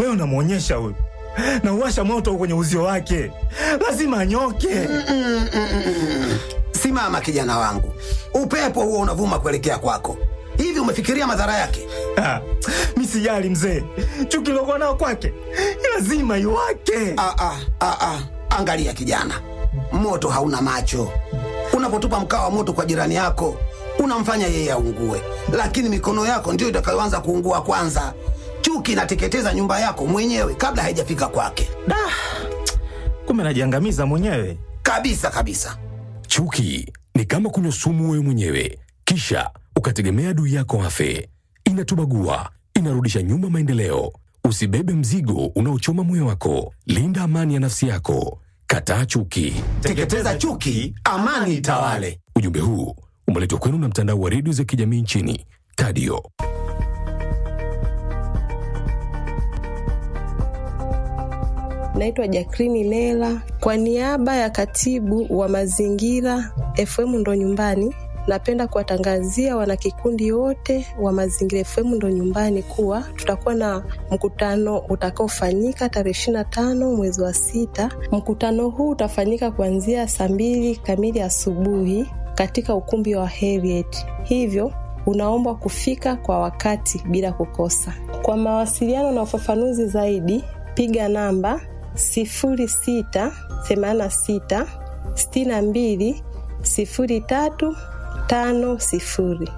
Leo namwonyesha huyu, nauwasha moto kwenye uzio wake, lazima anyoke. Simama kijana wangu, upepo huo unavuma kuelekea kwako. Hivi umefikiria madhara yake? Ah, mi sijali mzee, chuki lokuwa nao kwake lazima iwake. Ah, ah, ah, ah. Angalia kijana, moto hauna macho. Unapotupa mkaa wa moto kwa jirani yako unamfanya yeye aungue, lakini mikono yako ndiyo itakayoanza kuungua kwanza. Chuki inateketeza nyumba yako mwenyewe kabla haijafika kwake, Da, kumbe najiangamiza mwenyewe. kabisa kabisa. Chuki ni kama kunywa sumu wewe mwenyewe, kisha ukategemea adui yako afe. Inatubagua, inarudisha nyuma maendeleo. Usibebe mzigo unaochoma moyo wako. Linda amani ya nafsi yako. Kataa chuki. Teketeza chuki, amani itawale. Ujumbe huu umeletwa kwenu na mtandao wa redio za kijamii nchini Tadio. Naitwa Jakrini Lela kwa niaba ya katibu wa mazingira FM ndo nyumbani. Napenda kuwatangazia wanakikundi wote wa Mazingira FM ndo nyumbani kuwa tutakuwa na mkutano utakaofanyika tarehe ishirini na tano mwezi wa sita. Mkutano huu utafanyika kuanzia saa mbili kamili asubuhi katika ukumbi wa Heriet, hivyo unaombwa kufika kwa wakati bila kukosa. Kwa mawasiliano na ufafanuzi zaidi, piga namba 0686 62 03 tano sifuri.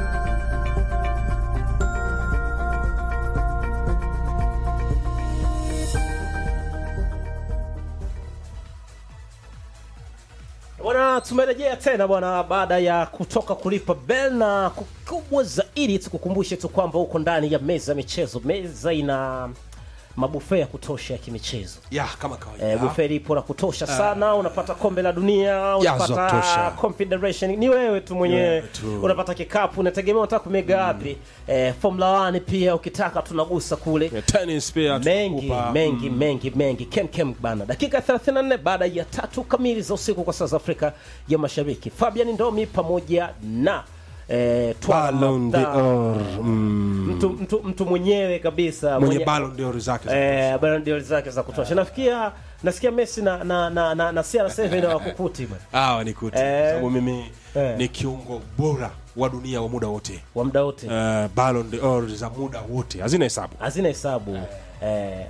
Bwana, tumerejea tena bwana, baada ya kutoka kulipa bel, na kubwa zaidi tukukumbushe tu kwamba uko ndani ya meza ya michezo. Meza ina mabufe ya kutosha ya kimichezo. ya kama kawaida Eh, bufe lipo la kutosha sana. Unapata kombe la dunia, za unapata kutosha. confederation, ni wewe tu mwenyewe Wewe tu. unapata kikapu, unategemea unataka kumega wapi. Eh, Formula 1 pia ukitaka tunagusa kule Ya tennis pia mengi tukupa. mengi mengi mengi kem kem bana dakika 34 baada ya tatu kamili za usiku kwa saa za afrika ya mashariki fabian ndomi pamoja na eh, Twala Ballon Mabda. d'Or. Mm. mtu, mtu, mtu mwenyewe kabisa mwenye Ballon d'Or zake za eh, Ballon d'Or zake za kutosha nafikia nasikia messi na na na, na, na CR7 na wakukuti bwana hawa ni kuti Eh. sababu mimi Eh. ni kiungo bora wa dunia wa muda wote wa muda wote uh, Ballon d'Or za muda wote hazina hesabu hazina hesabu eh,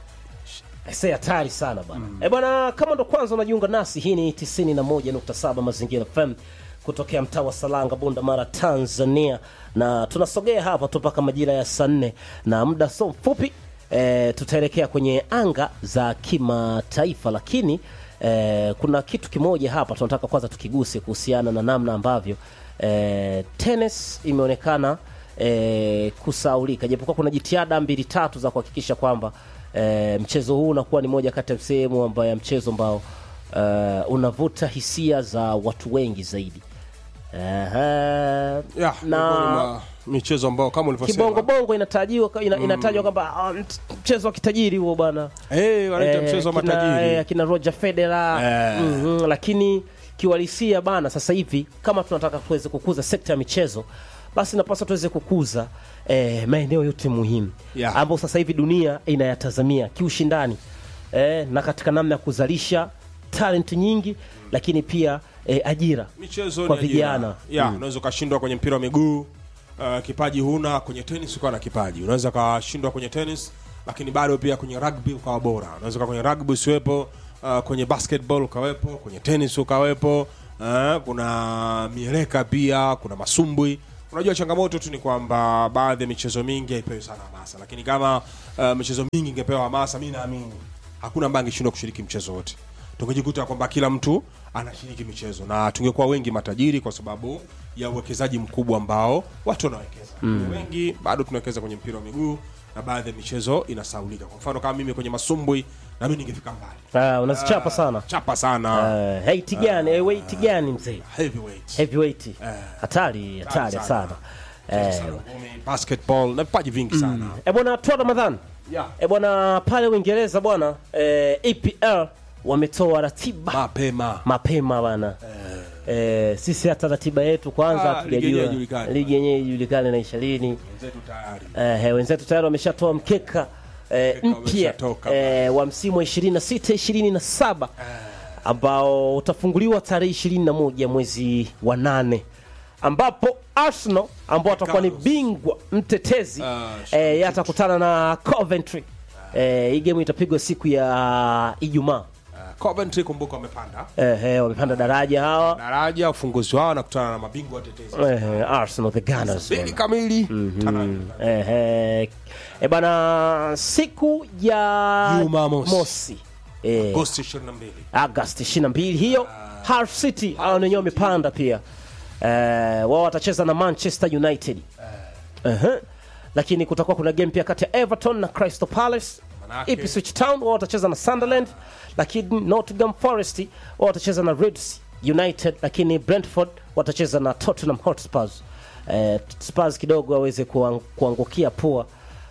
se hatari sana bwana mm. e bwana kama ndo kwanza unajiunga nasi hii ni 91.7 mazingira fm kutokea mtaa wa salanga bunda mara tanzania na tunasogea hapa tu mpaka majira ya saa nne na muda so mfupi e, tutaelekea kwenye anga za kimataifa lakini e, kuna kitu kimoja hapa tunataka kwanza tukiguse kuhusiana na namna ambavyo e, tennis imeonekana e, kusaulika japokuwa kuna jitihada mbili tatu za kuhakikisha kwamba e, mchezo huu unakuwa ni moja kati ya sehemu ambayo ya mchezo ambao e, unavuta hisia za watu wengi zaidi Ehe. ya miongoni na mwa michezo ambao kama ulivyosema kibongobongo inatajiwa ina, inatajwa kwamba ah, mt- mchezo wa kitajiri huo bwana eh wanaita Eh, mchezo wa kina- matajiri eh, akina Roger Federer Eh. mhm, lakini kiuhalisia bana, sasa hivi kama tunataka tuweze kukuza sekta ya michezo, basi napaswa tuweze kukuza eh, maeneo yote muhimu Yeah. ambayo sasa hivi dunia inayatazamia kiushindani eh, na katika namna ya kuzalisha talent nyingi, lakini pia eh, ajira michezo kwa ni ajira. vijana. ya unaweza ukashindwa kwenye mpira wa miguu uh, kipaji huna kwenye tenis ukawa na kipaji unaweza ukashindwa kwenye tenis lakini bado pia kwenye rugby ukawa bora unaweza ukawa kwenye rugby usiwepo uh, kwenye basketball ukawepo kwenye tenis ukawepo uh, kuna mieleka pia kuna masumbwi unajua changamoto tu ni kwamba baadhi ya michezo mingi haipewi sana hamasa lakini kama uh, michezo mingi ingepewa hamasa mi naamini hakuna ambaye angeshindwa kushiriki mchezo wote tungejikuta kwamba kila mtu anashiriki michezo na tungekuwa wengi matajiri kwa sababu ya uwekezaji mkubwa ambao watu wanawekeza mm. wengi bado tunawekeza kwenye mpira wa miguu na baadhi ya michezo inasaulika kwa mfano kama mimi kwenye masumbwi na mimi ningefika mbali Ah, unazichapa sana chapa sana uh, height gani uh, weight gani mzee heavyweight heavyweight hatari hatari sana. sana eh, Sana. Ngumi, basketball na vipaji vingi sana E bwana Tua Ramadhan. Yeah. E bwana pale Uingereza bwana eh, EPL wametoa ratiba mapema mapema bwana. Eh, sisi hata ratiba yetu kwanza Ah, ligi yenyewe hatujajua. haijulikani. Ligi yenyewe ijulikane na ishirini. wenzetu tayari Eh, wenzetu tayari wameshatoa mkeka eh, Mkeka mpya umeshatoka eh, wa msimu wa 26 27 ambao utafunguliwa tarehe 21 mwezi wa nane ambapo Arsenal ambao watakuwa ni Carlos. bingwa mtetezi Ah, eh, yeye atakutana na Coventry. Eh, hii game itapigwa siku ya Ijumaa. Uh, Coventry kumbuka wamepanda Eh, eh, wamepanda daraja hawa daraja, ufunguzi wao nakutana na mabingwa watetezi eh, Arsenal the Gunners. mbili kamili Tana- Eh, eh, eh, bana siku ya Jumamosi. mosi eh, Agosti 22 Agosti 22 hiyo Hull City hao wenyewe wamepanda pia eh, wao watacheza na Manchester United uh-huh. lakini kutakuwa kuna game pia kati ya Everton na Crystal Palace Manake- Ipswich Town wao watacheza na Sunderland lakini Nottingham Forest wao watacheza na Leeds United lakini Brentford watacheza na Tottenham Hotspurs eh, Spurs kidogo waweze kuang- kuangukia pua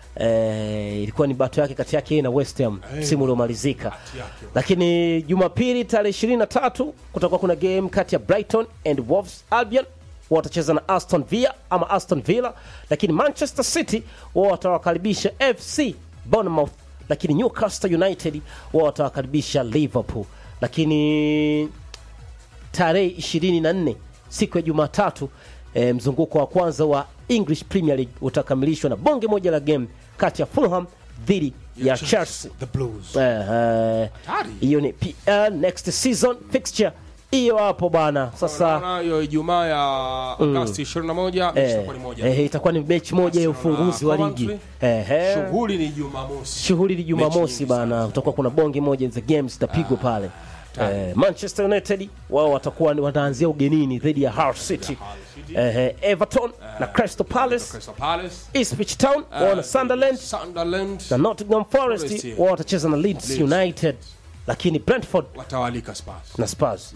eh, ilikuwa ni bato yake kati yake yeye na West Ham msimu uliomalizika lakini Jumapili tarehe 23 kutakuwa kuna game kati ya Brighton and Wolves Albion wao watacheza na Aston Villa ama Aston Villa, lakini Manchester City wao watawakaribisha FC Bournemouth, lakini Newcastle United wao watawakaribisha Liverpool. Lakini tarehe 24 siku ya Jumatatu e, mzunguko wa kwanza wa English Premier League utakamilishwa na bonge moja la game kati ya Fulham dhidi ya Chelsea. the Blues Eh, eh, Hatari. hiyo ni PL next season fixture hiyo hapo bana. Sasa Unaona hiyo Ijumaa ya Agosti 21 mechi eh, itakuwa ni moja eh, itakuwa ni mechi moja ya Arsenal na ufunguzi wa ligi. Coventry. Eh, eh. shughuli ni Jumamosi shughuli ni Mechi Jumamosi nyingi bana, sana. kutakuwa kuna bonge moja za games zitapigwa pale. Eh, Manchester United wao watakuwa ni- wataanzia ugenini dhidi ya Hull City. City. Eh, eh, Everton na Crystal Palace, Crystal Palace Ipswich Town wao na Sunderland Sunderland na Nottingham Forest Forest, yeah. wao watacheza na Leeds Leeds. United, lakini Brentford watawalika Spurs na Spurs.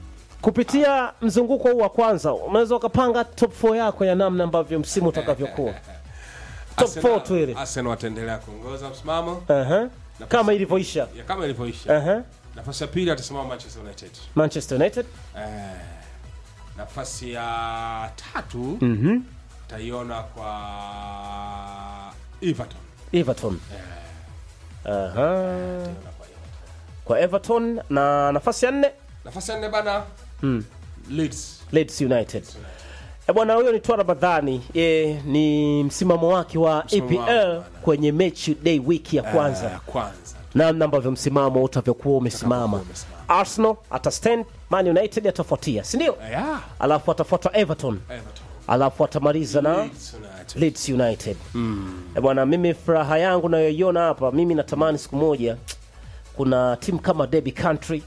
Kupitia mzunguko huu wa kwanza unaweza ukapanga top 4 yako ya namna ambavyo msimu utakavyokuwa. Top Arsenal- 4 tu ile. Arsenal wataendelea kuongoza msimamo Aha. Kama ilivyoisha. ya kama ilivyoisha Aha. nafasi ya pili atasimama Manchester United Manchester United. eh, nafasi ya tatu taiona kwa Everton Everton. Aha. Kwa Everton na nafasi ya nne nafasi ya nne bana Leeds Leeds United. E bwana, huyo ni Twara Ramadhani. E, ni msimamo wake wa Msimamo wake, EPL bwana. kwenye mechi day wiki ya Eh, kwanza, ya kwanza namna ambavyo msimamo utavyokuwa umesimama. Utakavyokuwa umesimama. Arsenal atastand, Man United atafuatia, si ndio? Eh, ya Alafu atafuata Everton, Everton alafu atamaliza na Leeds United Leeds United. Eh, bwana, mimi furaha yangu nayoiona hapa, mimi natamani siku moja kuna timu kama Derby County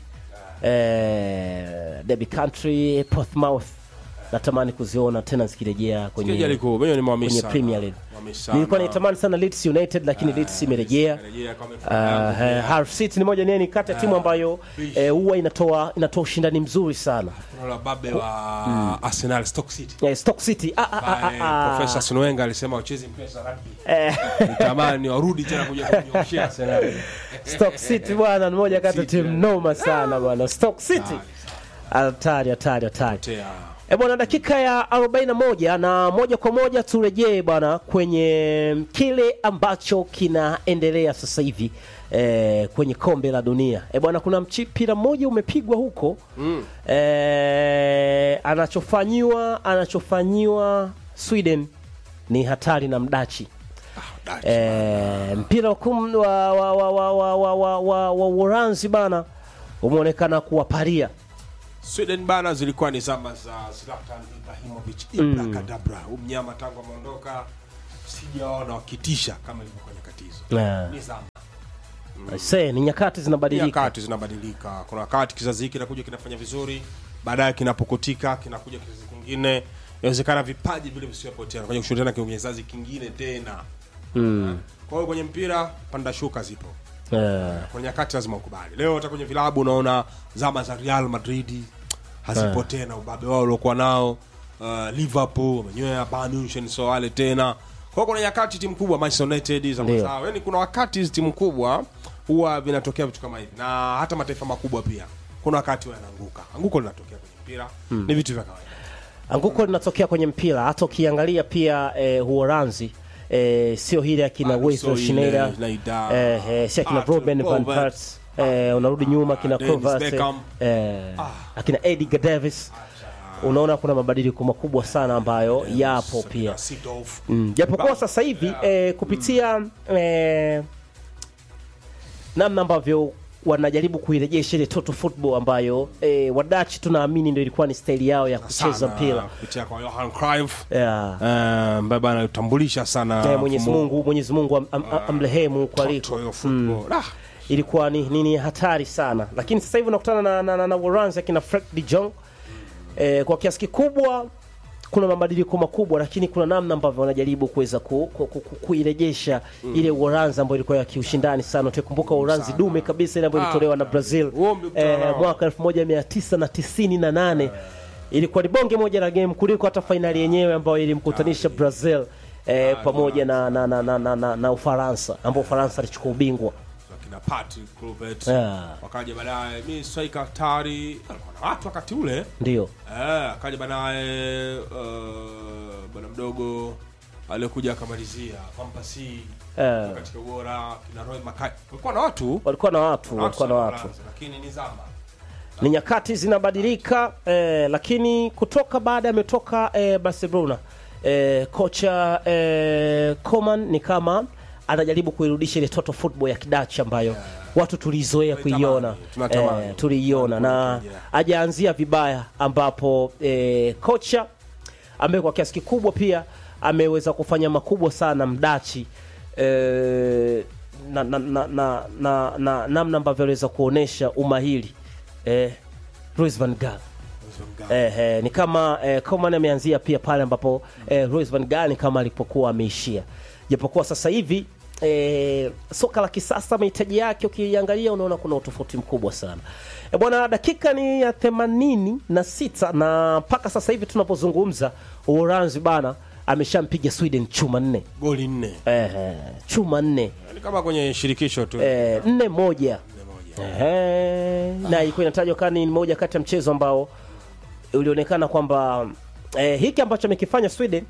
eh, Derby County, Portsmouth natamani kuziona tena zikirejea Kija kwenye liko mimi ni mwamini kwenye sana. Premier League. Mwamini sana. Nilikuwa naitamani sana Leeds United lakini Leeds imerejea. Imerejea kwa mifumo Uh, yangu. Hull City ni moja ni kati ya timu ambayo eh, huwa inatoa inatoa ushindani mzuri sana. Kuna babe wa Arsenal Stoke City Eh, Stoke City ah, ah, ah, Bae, ah, ah. Profesa Arsene Wenger alisema uchezi mpesa rugby. Nitamani warudi tena kuja kunyoshia Arsenal. Stoke City bwana ni moja kati ya City, timu noma sana bwana. Stoke City. Hatari hatari hatari. Tea. E bwana, dakika ya 41 na moja kwa moja turejee bwana kwenye kile ambacho kinaendelea sasa hivi e, kwenye kombe la dunia. E bwana, kuna mpira mmoja umepigwa huko mm. e, anachofanyiwa anachofanyiwa Sweden ni hatari na mdachi Dachi. e, mpira wa kum- wa wa wa wa wa wa wa wa wa Uholanzi bana umeonekana kuwaparia Sweden bana zilikuwa ni zama za Zlatan Ibrahimovic Ibrakadabra. Huyu mnyama tangu ameondoka sijaona wakitisha kama ilivyokuwa nyakati hizo. Yeah. Ni zama. se ni nyakati zinabadilika Nyakati zinabadilika. Kuna wakati kizazi hiki kinakuja kinafanya vizuri, baadaye kinapokutika kinakuja kizazi kingine. Inawezekana vipaji vile visiwepo tena, kuja kushindana kwenye kizazi kingine tena. mm. Kwa hiyo kwenye mpira panda shuka zipo. Eh, Kuna nyakati lazima ukubali. Leo hata kwenye vilabu unaona zama za Real Madrid hazipo tena, ubabe wao uliokuwa nao. Uh, Liverpool wamenywea Bayern Munich so wale tena. Kwa hiyo kuna nyakati timu kubwa Manchester United za Ndio. zao. Yaani kuna wakati hizi timu kubwa huwa vinatokea vitu kama hivi. Na hata mataifa makubwa pia. Kuna wakati huwa yanaanguka. Anguko linatokea kwenye mpira. Ni vitu vya kawaida. anguko linatokea kwenye mpira hata ukiangalia pia eh, Uholanzi eh, sio hile akina Bado Wesley sio ile, Schneider Schneider, eh, eh, si akina Arthur Robben van Robert. Persie eh, unarudi nyuma akina Dennis Kovac Beckham. eh, akina Edgar Davis unaona kuna mabadiliko makubwa sana ambayo yapo pia Seedorf. Mm, japokuwa sasa hivi eh, kupitia eh, namna ambavyo wanajaribu kuirejesha ile total football ambayo eh, wadachi tunaamini ndio ilikuwa ni staili yao ya kucheza Sana, mpira kupitia kwa Johan Cruyff yeah. Eh, ambaye bana utambulisha sana Eh, Mwenyezi mfumo- Mungu Mwenyezi Mungu am, am, amrehemu kwa liko Total football. Ah, ilikuwa ni nini hatari sana lakini sasa hivi unakutana na, na, na, na Uholanzi akina Frank de Jong eh, kwa kiasi kikubwa kuna mabadiliko makubwa lakini kuna namna ambavyo wanajaribu kuweza ku, ku, ku, ku, kuirejesha ile Uholanzi ambayo ilikuwa ya kiushindani sana utakumbuka Uholanzi dume kabisa ile ambayo ilitolewa na Brazil Huo mlikutana eh, nao. mwaka 1998 ilikuwa ni bonge moja la game kuliko hata fainali yenyewe ambayo ilimkutanisha Brazil eh, pamoja na, na, na, na, na, na, na Ufaransa ambao Ufaransa alichukua ubingwa akina Patrick Kluivert Yeah. wakaja baadaye mi striker hatari alikuwa na watu wakati ule ndio eh, akaja baadaye uh, bwana mdogo aliyekuja akamalizia Pampasi Eh. katika ubora kina Roy Makai kulikuwa na watu walikuwa na watu walikuwa na watu Uholanzi, lakini ni zama ni nyakati zinabadilika eh, lakini kutoka baada ametoka eh, Barcelona eh, kocha eh, Koman ni kama anajaribu kuirudisha ile total football ya kidachi ambayo watu tulizoea Tunatamani, kuiona tunatamani. eh, tuliiona na Yeah. ajaanzia vibaya ambapo eh, kocha ambaye kwa kiasi kikubwa pia ameweza kufanya makubwa sana mdachi eh, na na na na na- na- namna ambavyo aliweza kuonesha umahiri eh, Louis van Gaal eh, eh, ni kama eh, Coman ameanzia pia pale ambapo eh, Louis van Gaal ni kama alipokuwa ameishia, japokuwa sasa hivi eh, soka la kisasa mahitaji yake ukiangalia unaona kuna utofauti mkubwa sana e, bwana dakika ni ya themanini na sita na mpaka sasa hivi tunapozungumza Uholanzi bana ameshampiga Sweden chuma nne goli nne eh, eh, chuma nne ni kama kwenye shirikisho tu eh, nne moja Ehe, na ilikuwa inatajwa kama ni moja kati ya mchezo ambao ulionekana kwamba eh, hiki ambacho amekifanya Sweden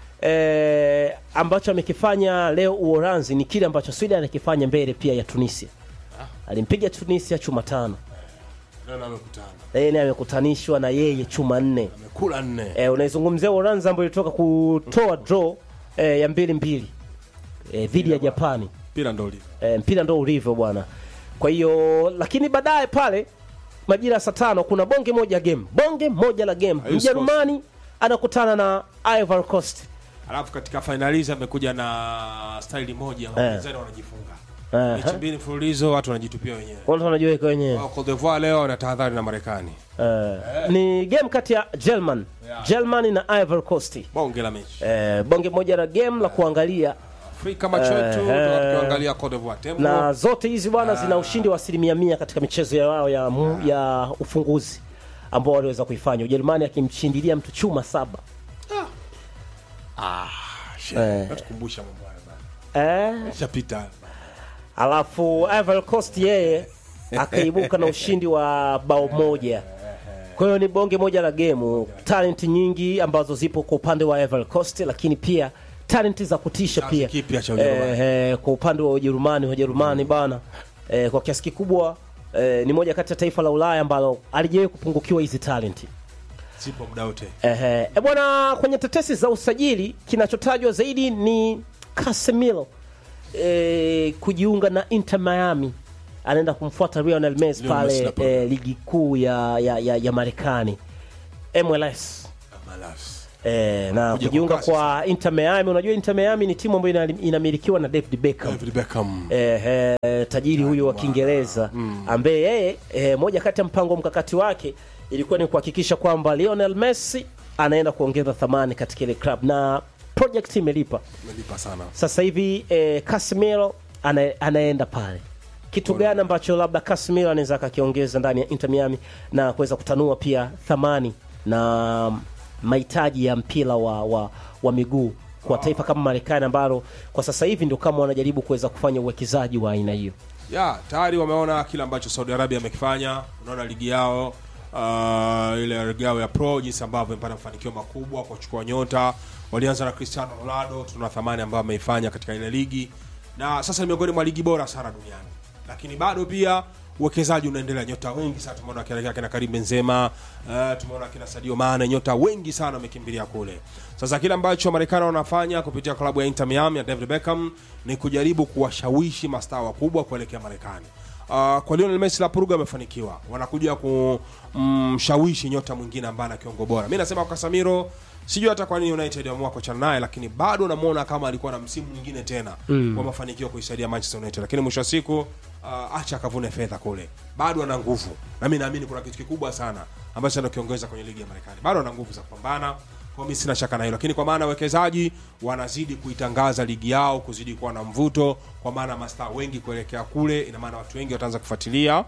eh, ambacho amekifanya leo Uholanzi ni kile ambacho Sweden anakifanya mbele pia ya Tunisia. Alimpiga Tunisia chuma tano, Leo amekutana yeye naye amekutanishwa na yeye chuma nne. amekula nne Eh, unaizungumzia Uholanzi ambayo ilitoka kutoa draw eh, ya mbili mbili eh, dhidi ya Japani. mpira ndo ulivyo. e, mpira ndo ulivyo bwana kwa hiyo lakini baadaye pale majira ya saa tano kuna bonge moja game bonge moja la game Hayusi mjerumani anakutana na Ivory Coast alafu katika fainalizi amekuja na staili moja wapinzani wanajifunga Eh, mechi mbili mfululizo watu wanajitupia wenyewe watu wanajiweka wenyewe Wao Cote d'Ivoire leo wana tahadhari na Marekani Eh, ni game kati ya German Germany na Ivory Coast bonge la mechi Eh, bonge moja la game la kuangalia Afrika macho yetu Eh, tukiangalia Cote d'Ivoire tembo na zote hizi bwana zina ushindi wa asilimia mia katika michezo yao ya, mu- ya ufunguzi ambao waliweza kuifanya Ujerumani akimshindilia mtu chuma saba Shit, natukumbusha mambo haya bana eh, shapita alafu Ivory Coast yeye akaibuka na ushindi wa bao moja. Kwa hiyo ni bonge moja la gemu, talent nyingi ambazo zipo kwa upande wa Ivory Coast, lakini pia talent za kutisha Kizazi pia kipya cha Ujerumani. eh, eh, kwa upande wa Ujerumani. Wajerumani bana eh, kwa kiasi kikubwa eh, ni moja kati ya taifa la Ulaya ambalo alijawahi kupungukiwa hizi talenti. zipo muda wote Ehe, e bwana, kwenye tetesi za usajili kinachotajwa zaidi ni Casemiro e, kujiunga na Inter Miami, anaenda kumfuata Lionel Messi Lionel Messi pale na pale. e, ligi kuu ya, ya, ya, ya Marekani MLS. Malas. E, na Kuja kujiunga kwa kasi kwa Inter Miami. Unajua Inter Miami ni timu ambayo ina- inamilikiwa na David Beckham David Beckham eh, eh, tajiri huyu wa Kiingereza ambaye yeye eh, moja kati ya mpango mkakati wake ilikuwa ni kuhakikisha kwamba Lionel Messi anaenda kuongeza thamani katika ile club na project imelipa. umelipa sana Sasa hivi eh, Casemiro ana, anaenda pale. Kitu gani ambacho labda Casemiro anaweza akakiongeza ndani ya Inter Miami na kuweza kutanua pia thamani na mahitaji ya mpira wa, wa, wa miguu kwa taifa kama Marekani ambalo kwa sasa hivi ndio kama wanajaribu kuweza kufanya uwekezaji wa aina hiyo. ya tayari wameona kile ambacho Saudi Arabia amekifanya. Unaona ligi yao uh, ile regao ya pro jinsi ambavyo imepata mafanikio makubwa kwa kuchukua nyota walianza na cristiano ronaldo tuna thamani ambayo ameifanya katika ile ligi na sasa ni miongoni mwa ligi bora sana duniani lakini bado pia uwekezaji unaendelea nyota wengi sana tumeona kina kina Karim Benzema uh, tumeona kina Sadio Mane nyota wengi sana wamekimbilia kule sasa kile ambacho Marekani wanafanya kupitia klabu ya Inter Miami ya David Beckham ni kujaribu kuwashawishi mastaa wakubwa kuelekea Marekani Uh, kwa Lionel Messi la Puruga amefanikiwa, wanakuja kumshawishi mm, nyota mwingine ambaye ana kiungo bora. Mimi nasema kwa Casemiro, sijui hata kwa nini United wameamua kuachana naye, lakini bado namuona kama alikuwa na msimu mwingine tena mm. wa mafanikio kuisaidia Manchester United, lakini mwisho wa siku uh, acha akavune fedha kule, bado ana nguvu, na mimi naamini kuna kitu kikubwa sana ambacho anakiongeza kwenye ligi ya Marekani, bado ana nguvu za kupambana kwa mimi sina shaka na hilo, lakini kwa maana wawekezaji wanazidi kuitangaza ligi yao kuzidi kuwa na mvuto, kwa maana mastaa wengi kuelekea kule, ina maana watu wengi wataanza kufuatilia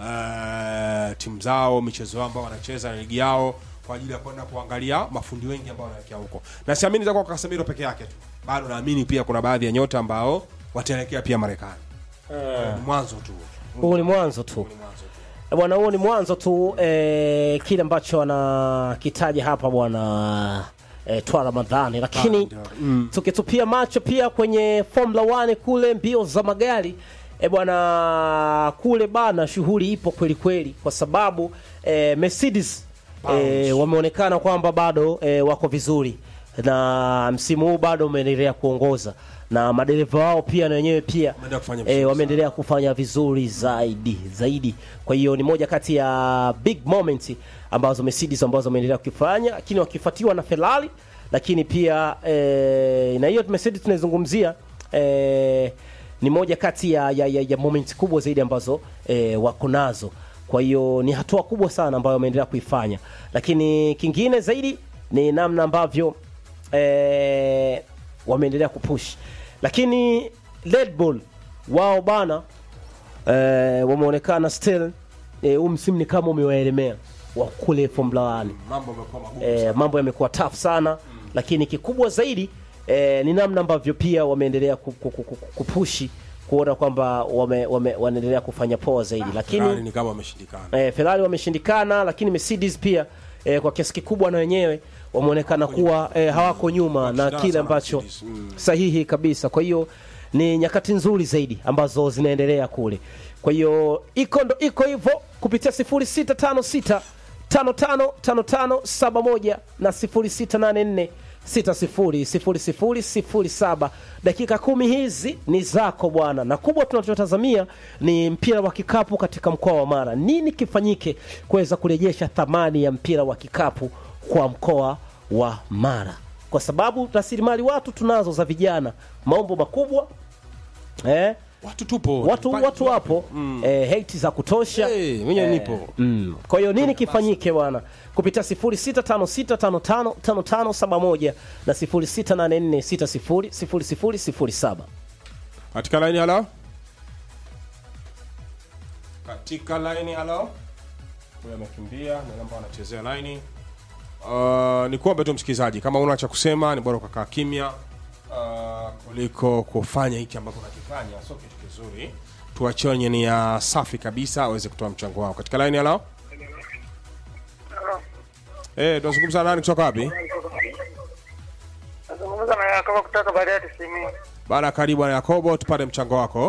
uh, timu zao, michezo yao ambao wanacheza na ligi yao kwa ajili ya kwenda kuangalia mafundi wengi ambao wanaelekea huko, na siamini itakuwa kwa Casemiro peke yake tu, bado naamini pia kuna baadhi ya nyota ambao wataelekea pia Marekani. Ni mwanzo tu, huu ni mwanzo tu ni mwanzo tu. Eh, bwana huo ni mwanzo tu eh, kile ambacho anakitaja hapa bwana eh, twa ramadhani lakini Mm. tukitupia macho pia kwenye formula 1 kule mbio za magari e bwana kule bana shughuli ipo kweli kweli kwa sababu eh, mercedes eh, wameonekana kwamba bado eh, wako vizuri na msimu huu bado umeendelea kuongoza na madereva wao pia na wenyewe pia Wameendelea kufanya vizuri eh, wameendelea kufanya vizuri zaidi zaidi kwa hiyo ni moja kati ya big moment ambazo Mercedes ambazo wameendelea kukifanya lakini wakifuatiwa na Ferrari lakini pia eh, na hiyo Mercedes tunaizungumzia eh, ni moja kati ya, ya, ya, ya moment kubwa zaidi ambazo eh, wako nazo kwa hiyo ni hatua kubwa sana ambayo wameendelea kuifanya lakini kingine zaidi ni namna ambavyo eh, wameendelea kupush lakini Red Bull wao bana eh, wameonekana still eh, huu msimu ni kama umewaelemea wa kule Formula 1 Mambo yamekuwa magumu eh, mambo yamekuwa tough sana lakini kikubwa zaidi eh, ni namna ambavyo pia wameendelea ku- ku- ku- ku- kupushi kuona kwamba wame, wame, wanaendelea kufanya poa zaidi lakini Ferrari ni kama wameshindikana. eh, Ferrari wameshindikana, lakini Mercedes pia eh, kwa kiasi kikubwa na wenyewe wameonekana kuwa eh, hawako nyuma na Wanashindana kile sana ambacho Mercedes, mm. sahihi kabisa. Kwa hiyo ni nyakati nzuri zaidi ambazo zinaendelea kule. Kwa hiyo iko ndo iko hivyo kupitia 0656 555571 na 0684 600007 dakika kumi hizi ni zako bwana na kubwa tunachotazamia ni mpira wa kikapu katika mkoa wa mara nini kifanyike kuweza kurejesha thamani ya mpira wa kikapu kwa mkoa wa mara kwa sababu rasilimali watu tunazo za vijana maombo makubwa eh, Watu tupo. watu Vipaji watu tupo. wapo eh, hate za kutosha Eh, mwenyewe nipo. Mm. Kwa hiyo nini kifanyike bwana kupitia 0656555571 na 0684600007. Katika line halo. Katika line halo. Huyo amekimbia na namba anachezea line. Uh, ni kuombe tu msikilizaji kama una cha kusema ni bora ukakaa kimya uh, kuliko kufanya hiki ambacho unakifanya sio kitu kizuri. Tuachie wenye ni ya safi kabisa aweze kutoa mchango wao. Katika line halo. Eh, tunazungumza na nani kutoka wapi? Nazungumza na Yakobo kutoka Bariadi Simi. Bana karibu na Yakobo tupate mchango wako.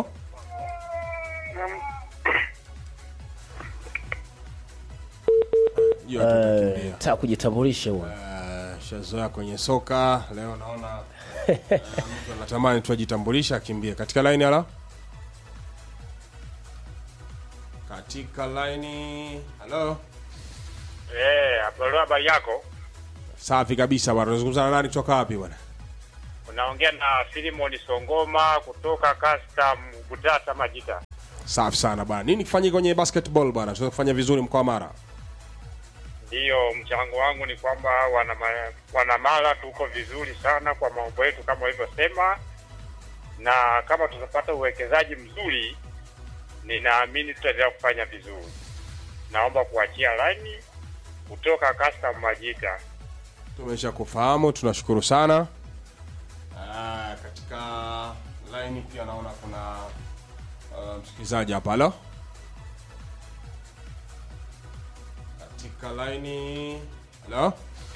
Hiyo tu tukimbia. Ta kujitambulisha huo. Eh, shazoea kwenye soka leo naona eh, mtu anatamani tu ajitambulisha akimbie katika line ala katika line halo Eh, habari habari yako? safi kabisa bwana unazungumza na nani kutoka wapi bwana Unaongea na Filimon Songoma kutoka Custom Butata Majita. safi sana bwana nini kifanyika kwenye basketball bwana tunaweza kufanya vizuri mkoa wa mara Ndiyo, mchango wangu ni kwamba wana wanamala tuko vizuri sana kwa mambo yetu kama ulivyosema, na kama tutapata uwekezaji mzuri, ninaamini tutaendelea kufanya vizuri. Naomba kuachia laini kutoka Custom Majita. tumesha kufahamu tunashukuru sana ah, katika line pia naona kuna uh, msikilizaji hapa halo katika laini halo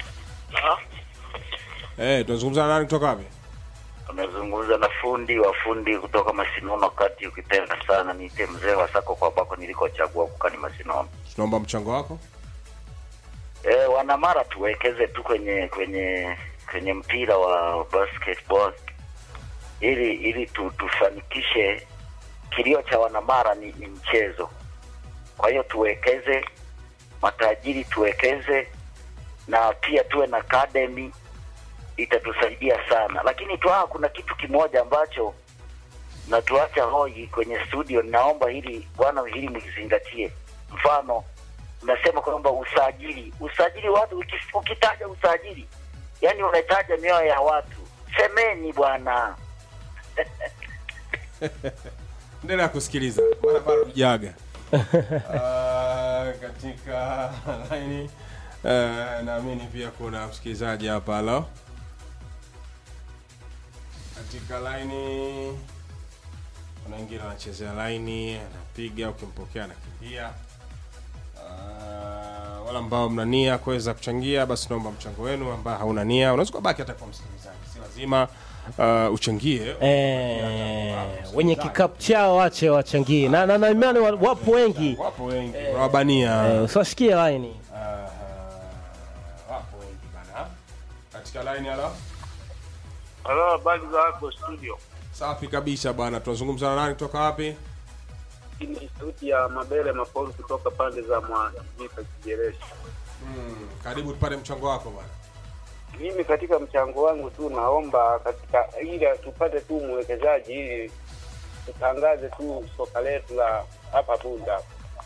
Eh, tunazungumza na nani kutoka wapi Amezungumza na fundi wa fundi kutoka Masinono kati, ukipenda sana niite mzee wa sako kwa bako nilikochagua kukani Masinono. tunaomba mchango wako E, wanamara tuwekeze tu kwenye kwenye kwenye mpira wa basketball ili ili tu, tufanikishe kilio cha wanamara ni, ni mchezo. Kwa hiyo tuwekeze, matajiri tuwekeze, na pia tuwe na academy itatusaidia sana. Lakini tu kuna kitu kimoja ambacho natuacha hoi kwenye studio, naomba hili bwana, hili mlizingatie. Mfano, unasema kwamba usajili, usajili watu, uki- ukitaja usajili, yani unataja mioyo ya watu. Semeni bwana. endelea kusikiliza maana bado tujaga Ah, katika laini eh, naamini pia kuna msikilizaji hapa halo katika laini kuna wengine wanachezea laini anapiga ukimpokea anakimbia Ah, wala ambao mna nia kuweza kuchangia basi naomba mchango wenu ambao hauna nia unaweza kubaki hata kwa msikilizaji si lazima uh, uchangie Eh, wenye kikapu chao wache wachangie na, na, na imani wa- wapo wengi wapo wengi unawabania eh, usiwashikie laini Aha, wapo wengi bana katika line halo Halo, habari za hapo studio? safi kabisa bwana tunazungumza na nani kutoka wapi Hii ni sauti ya Mabele Mapolu kutoka pande za Mwajika Kijereshi. mm, karibu tupate mchango wako bwana Mimi katika mchango wangu tu naomba katika ili tupate tu mwekezaji ili tutangaze tu soka letu la hapa Bunda.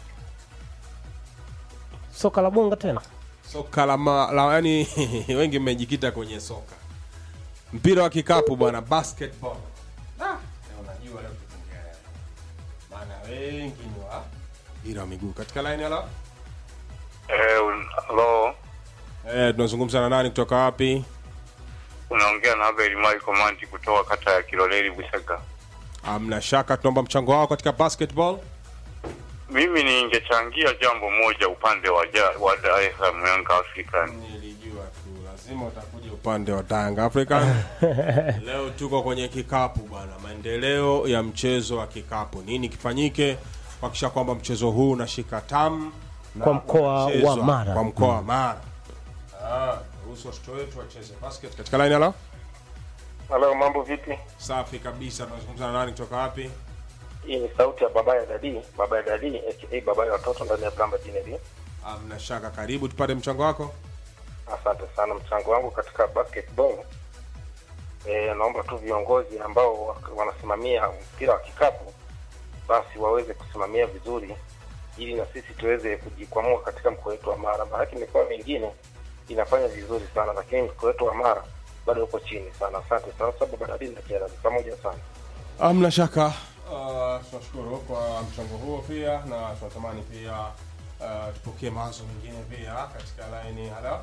soka la bonga tena soka la, ma, la yani wengi mmejikita kwenye soka mpira wa kikapu bwana basketball Ah, leo unajua leo tukiongea leo. maana wengi ni wa mpira wa miguu katika line halo Eh, halo, eh tunazungumza na nani kutoka wapi unaongea na Abel Michael Manti kutoka kata ya Kiloleli Busaga. amna shaka tunaomba mchango wao katika basketball Mimi ningechangia jambo moja upande wa ja, wa Dar es Salaam Young African. nilijua tu lazima utakuja upande wa Tanga African leo tuko kwenye kikapu bwana maendeleo ya mchezo wa kikapu nini kifanyike kuhakikisha kwamba mchezo huu unashika tamu na Kwa mkoa unachezwa wa Mara. kwa mkoa wa Mara Ah, ruhusu watoto wetu wacheze basket katika line halo Halo, mambo vipi? safi kabisa tunazungumza na nani kutoka wapi Hii ni sauti ya baba ya dadi, baba ya dadi aka baba ya watoto ndani ya Blamba Jineli. amna shaka karibu tupate mchango wako Asante sana. Mchango wangu katika basketball e, naomba tu viongozi ambao wa- wanasimamia mpira wa kikapu basi waweze kusimamia vizuri, ili na sisi tuweze kujikwamua katika mkoa wetu wa Mara. Maanake mikoa mingine inafanya vizuri sana, lakini mkoa wetu wa Mara bado uko chini sana. Asante sana, sababu badalini na Kiarabu pamoja sana. amna shaka uh, tunashukuru kwa mchango huo pia na tunatamani pia uh, tupokee mawazo mengine pia katika laini halo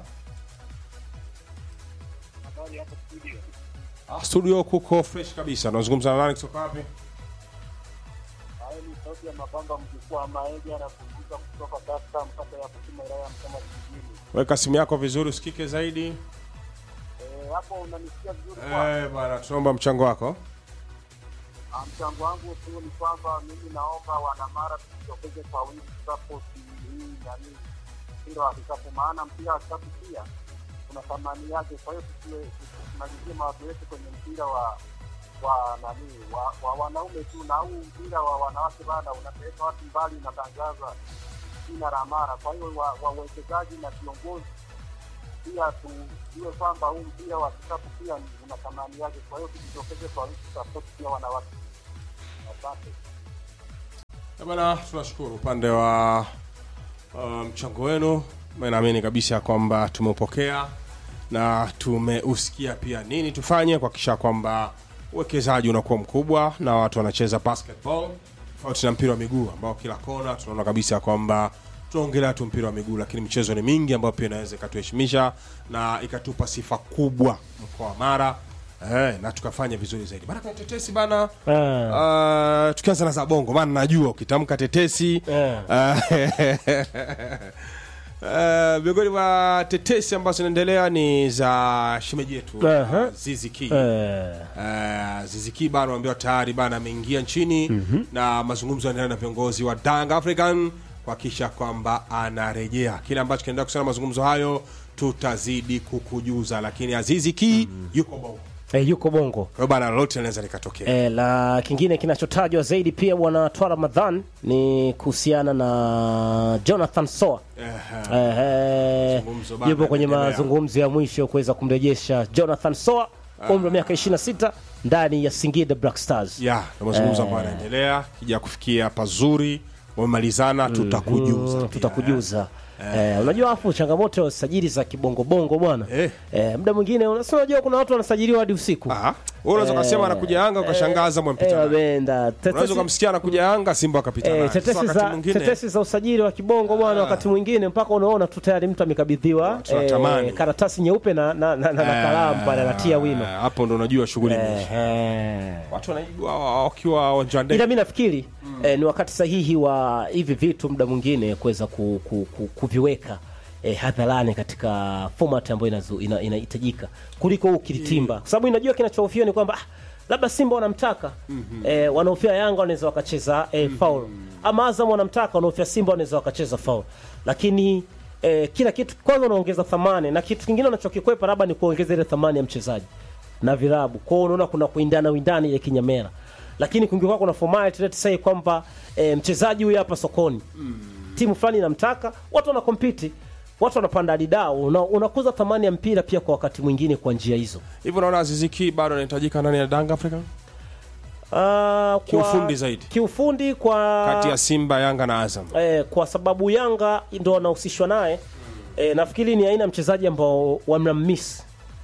Ah, studio kuko fresh kabisa unazungumza na nani kutoka wapi Hayo ni sauti ya mabamba mjukuu wa Maege anapunguza kutoka Dar es Salaam kata ya Kusima wilaya ya Msoma vijijini. weka simu yako vizuri usikike zaidi Eh, hapo unanisikia vizuri eh bwana tunaomba mchango wako Ah, mchango wangu tu ni kwamba mimi naomba wanamara tujitokeze kwa wingi support hii nani mpira wa kikapu, maana mpira wa kikapu pia kuna thamani yake. Kwa hiyo tusiwe- tusimalizie mawazo yetu kwenye mpira wa wa nani wa, wa wanaume tu, na huu mpira wa wanawake bana unapeleka watu mbali, unatangaza jina la Mara. Kwa hiyo wa- wawekezaji na viongozi pia tujue kwamba huu mpira wa kikapu pia ni- una thamani yake. Kwa hiyo tujitokeze kwa wingi support pia wanawake. Asante. Eh, bwana tunashukuru upande wa uh, mchango wenu Mimi naamini kabisa kwamba tumeupokea na tumeusikia pia nini tufanye kuhakikisha kwamba uwekezaji unakuwa mkubwa na watu wanacheza basketball tofauti na mpira wa miguu ambao kila kona tunaona kabisa kwamba tunaongelea tu mpira wa miguu lakini michezo ni mingi ambayo pia inaweza ikatuheshimisha na ikatupa sifa kubwa mkoa wa mara eh, na tukafanya vizuri zaidi bana kwenye tetesi bana Ah. Uh, tukianza na za bongo maana najua ukitamka tetesi Eh. uh, Eh, miongoni mwa tetesi ambazo zinaendelea ni za shemeji yetu Aha. Zizi Ki. Eh, Uh, Ziziki bana waambiwa tayari bana ameingia nchini na mazungumzo yanaendelea na viongozi wa Dang African kuhakikisha kwamba anarejea. Kile ambacho kinaendelea kusema mazungumzo hayo tutazidi kukujuza, lakini Azizi Ki yuko bongo. eh, yuko bongo Kwa hiyo bana lolote linaweza likatokea. E, la kingine kinachotajwa zaidi pia bwana Twa Ramadhan ni kuhusiana na Jonathan Soa. Ehe. Ehe, Mazungumzo bado yupo kwenye yanaendelea. mazungumzo ya mwisho kuweza kumrejesha Jonathan Soa umri wa miaka 26 ndani ya Singida Black Stars. ya na mazungumzo ambayo yanaendelea kija kufikia pazuri wamemalizana tutakujuza Mm, pia. tutakujuza Eh, unajua hapo changamoto ya usajili za kibongobongo bwana Eh. eh, muda mwingine unasema unajua kuna watu wanasajiliwa hadi usiku Aha. Wewe unaweza kusema anakuja Yanga ukashangaza eh, mwempita. naye. wameenda Unaweza tetesi, ukamsikia anakuja Yanga Simba akapita naye. eh, Sasa tetesi, wakati za, mwingine- tetesi za usajili wa kibongo bwana wakati mwingine mpaka unaona tu tayari mtu amekabidhiwa Tunatamani. karatasi nyeupe na, na, na, na, na kalamu pale anatia wino Eh, hapo ndo unajua shughuli imeisha. eh, watu wanaigwa wakiwa uwanjani ila mi nafikiri eh, ni wakati sahihi wa hivi vitu muda mwingine kuweza ku, ku, ku, kuviweka eh, hadharani katika format ambayo inazu- ina- inahitajika kuliko huu kilitimba, kwa sababu inajua kinachohofiwa ni kwamba ah, labda Simba wanamtaka eh, wanaofia Yanga wanaweza wakacheza eh, foul ama Azam wanamtaka wanaofia Simba wanaweza wakacheza foul, lakini eh, kila kitu kwanza unaongeza thamani na kitu kingine unachokikwepa labda ni kuongeza ile thamani ya mchezaji na virabu. Kwa hiyo unaona kuna kuindana windani ile kinyamera, lakini kungekuwa kuna formality let's say kwamba e, mchezaji huyu hapa sokoni timu fulani inamtaka, watu wana compete, watu wanapanda hadi dau, una, unakuza thamani ya mpira pia kwa wakati mwingine kwa njia hizo. hivyo naona aziziki bado anahitajika ndani ya Danga Africa Ah, kwa- Kiufundi zaidi. kiufundi kwa kati ya Simba Yanga na Azam eh, kwa sababu Yanga ndo wanahusishwa naye eh, nafikiri ni aina ya mchezaji ambao wanammiss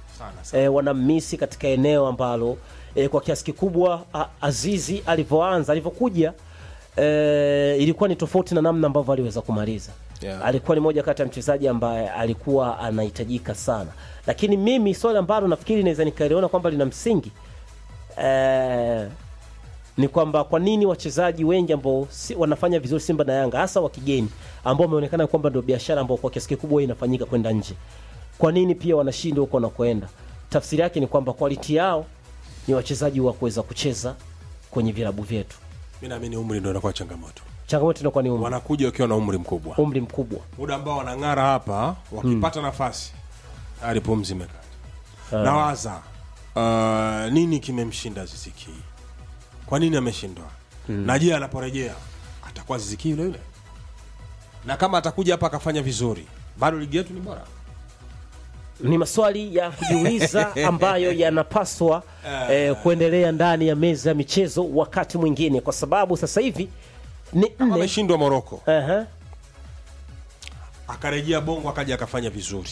eh, wanammisi katika eneo ambalo eh, kwa kiasi kikubwa a, Azizi alivyoanza alivyokuja eh, ilikuwa ni tofauti na namna ambavyo aliweza kumaliza Yeah. alikuwa ni moja kati ya mchezaji ambaye alikuwa anahitajika sana, lakini mimi swali ambalo nafikiri naweza nikaliona kwamba lina msingi eh, ni kwamba kwa nini wachezaji wengi ambao si, wanafanya vizuri Simba na Yanga hasa wa kigeni ambao wameonekana kwamba ndio biashara ambao kwa kiasi kikubwa inafanyika kwenda nje, kwa nini pia wanashindwa huko wanakoenda? Tafsiri yake ni kwamba quality yao ni wachezaji wa kuweza kucheza kwenye vilabu vyetu. mi naamini umri ndo inakuwa changamoto Changamoto inakuwa ni umri, wanakuja wakiwa na umri mkubwa umri mkubwa. muda ambao wanang'ara hapa wakipata nafasi tayari pumzi imekata nawaza uh, nini kimemshinda ziziki kwa nini ameshindwa na je anaporejea atakuwa ziziki yule yule na kama atakuja hapa akafanya vizuri bado ligi yetu ni bora Ni maswali ya kujiuliza ambayo yanapaswa eh, kuendelea ndani ya meza ya michezo wakati mwingine, kwa sababu sasa hivi ni nne. ameshindwa moroko Aha. akarejea bongo akaja akafanya vizuri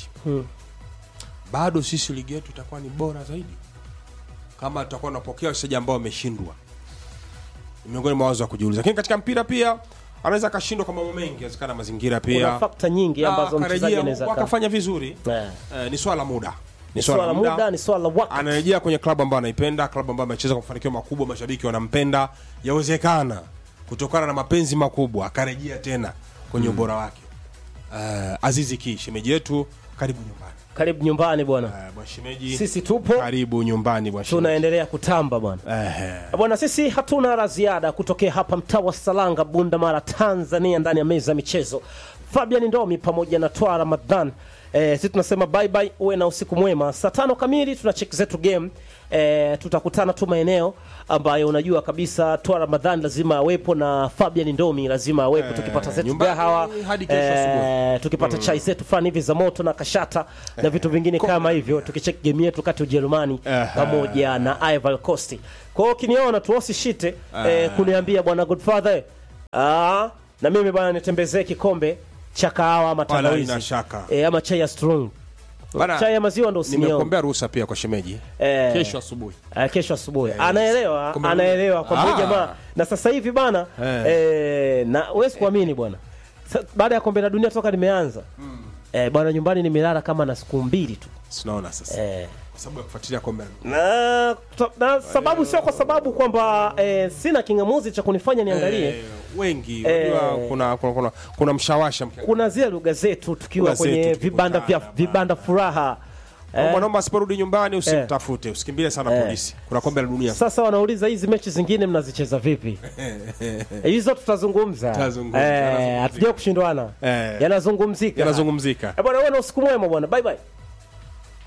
bado sisi ligi yetu itakuwa ni bora zaidi kama tutakuwa tunapokea wachezaji ambao wameshindwa ni miongoni mwa wazo wa kujiuliza lakini katika mpira pia anaweza akashindwa kwa mambo mengi awezekana mazingira Kuna pia fakta nyingi Na ambazo mchezaji akarejea anaweza ka- wakafanya vizuri Eh. eh, ni swala la muda ni swala la muda, ni swala la wakati. anarejea kwenye klabu ambayo anaipenda klabu ambayo amecheza kwa mafanikio makubwa mashabiki wanampenda yawezekana kutokana na mapenzi makubwa akarejea tena kwenye ubora wake uh, azizi ki shemeji yetu karibu nyumbani Karibu nyumbani bwana, uh, bwana shemeji sisi tupo karibu nyumbani bwana shemeji tunaendelea kutamba bwana. Ehe. Bwana, sisi hatuna la ziada kutokea hapa mtaa wa Salanga, Bunda Mara, Tanzania, ndani ya meza ya michezo. Fabian Ndomi pamoja na Twa Ramadhan. Eh, sisi tunasema bye bye, uwe na usiku mwema. Saa tano kamili tuna check zetu game. Eh, tutakutana tu maeneo ambayo unajua kabisa Twa Ramadhan lazima awepo na Fabian Ndomi lazima awepo, tukipata zetu nyumbani gahawa hadi kesho asubuhi. eh, tukipata chai zetu fulani hivi za moto na kashata na vitu vingine kama hivyo, tukicheck game yetu kati ya Ujerumani Aha. pamoja na Ivory Coast. Kwa hiyo ukiniona tu usishite eh, kuniambia bwana Godfather ah, na mimi bwana nitembezee kikombe cha kahawa ama Wala tangawizi haina shaka. eh, ama chai ya strong. Bana, Chai ya maziwa ndo usinione. nimekuombea ruhusa pia kwa shemeji Eh. kesho asubuhi Eh, kesho asubuhi anaelewa Kumbe- anaelewa kwa Ah. jamaa na sasa hivi bana Eh. eh, na huwezi kuamini bwana Sa- baada ya kombe la dunia toka limeanza eh, bwana nyumbani nimelala kama na siku mbili tu sinaona sasa eh, kwa sababu ya kufuatilia kombe la dunia. na, na sababu sio kwa sababu kwamba eh, sina kingamuzi cha kunifanya niangalie Eh, wengi Eh. unajua kuna, kuna, kuna, kuna mshawasha mkia- kuna zile lugha zetu tukiwa Lugha zetu kwenye tukikutana vibanda vya bana. vibanda furaha eh, mwanaume asiporudi nyumbani usimtafute usikimbie sana polisi kuna kombe la dunia sasa wanauliza hizi mechi zingine mnazicheza vipi Eh, hizo tutazungumza Tutazungumza, Eh, yanazungumzika. hatuja kushindwana Eh. yanazungumzika yanazungumzika Eh, bwana wewe na usiku mwema bwana bye bye